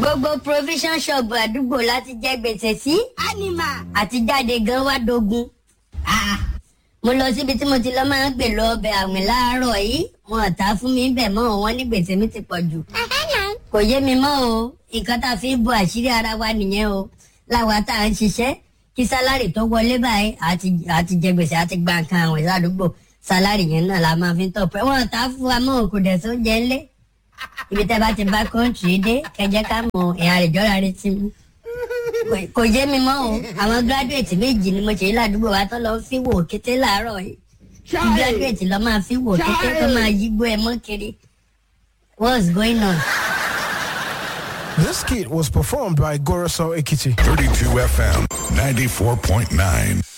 gbogbo provision shop àdúgbò láti jẹ gbèsè sí ánìmà. àti jáde gan wá dogun. Ah, mo lọ síbi tí mo ti lọ máa ń gbè lọ ọbẹ̀ àwìn láàárọ̀ yìí wọn ò ta fún mi bẹ̀ mọ́ wọn ní gbèsè mi ti pọ̀ jù. kò yé mi mọ́ o nǹkan tá a fi ń bo àṣírí ara wa nìyẹn o láwa tá à ń ṣiṣẹ́ kí sálárì tó wọlé báyìí àti àti jẹ gbèsè àti gba nǹkan àwìn ládùúgbò sálárì yẹn náà la máa fi ń tọpẹ wọn ò ta fún wa mọ́ kò dẹ̀ sóúnjẹ ńlẹ̀ ibi tẹ́ bá ti bá kọ́ńtì dé kẹjẹ ká mọ ìhà rẹ̀ jọ́ra rẹ̀ ti mú Kò- kò yé mi mọ́ o àwọn gíráduwétì méjì ni mo ṣe ládùúgbò wa tó lọ fi wò kété láàárọ̀ yìí gíráduwétì lọ máa fi wò kété tó máa yígbó ẹ mọ́ kiri what's going on. This kit was performed by Goroso Ekiti. 32 FM 94.9.